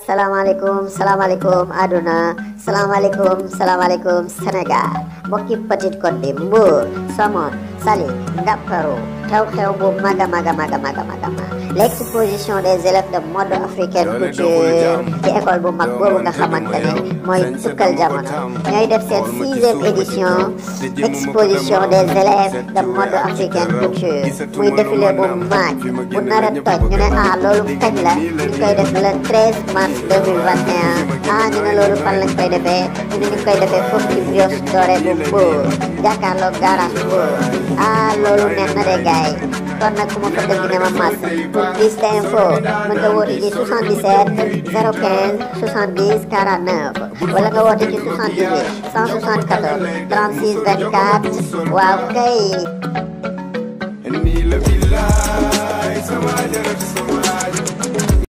salaamaaleykum salaamaaleykum aduna salaamaaleykum salaamaaleykum Sénégal mbokki Petite Côte bi Mbour Somone Saly Ngaparou xew-xew bu mag a mag a mag a mag a mag a mag l'exposition des élèves de mode africaine couture ci école bu mag boobu nga xamante ne mooy tukkal jamono ñooy def seen sixième édition exposition des élèves de mode africaine couture muy défilé bu mag bu nar a toj ñu ne ah loolu kañ la ñu koy def le 13 mars 2021 ah ñu ne loolu fan lañ koy defee ñu ne ñu koy defee foofu ci brioche dorée bu Mbour jàkkaarloog garage Mbour ah loolu neex na de gaay kon nag ku ma ko dégg ne ma mas pour plus d'info mën nga woote ci 77 015 70 49 wala nga woote ci 78 174 36 24 waaw kay nii la billaay sama jaratu